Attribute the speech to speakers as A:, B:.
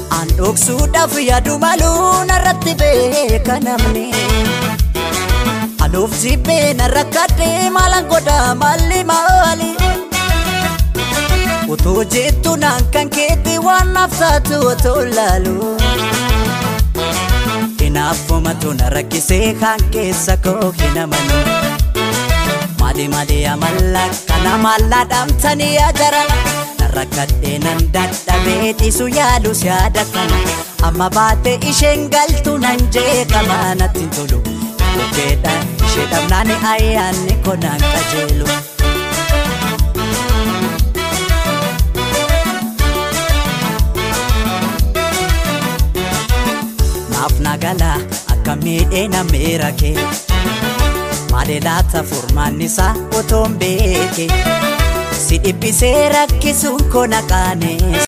A: An dhoksuudhaaf yaadu maluu narratti beeka namni. Anuuf jibbee narra kadhee maalan godha malli maali. Otoo jettu naan kan keetti waan naaf taatu otoo laalu. Hinaaffumatu na rakkisee kan keessa koo hin amanu. Maali maali amalla kana maallaa dhaamtanii ajarana. rakkadhee nan dadhabee dhiisu yaadu yaada kana amma baate isheen galtu nan jeeqama natti hin tolu bukeedha ishee dhabnaan ayyaanni konaan qajeelu. Naaf nagala akka miidhee na miira kee maali laata furmaanni isaa otoon beekee. si dhibbisee rakkisuun koo naqaane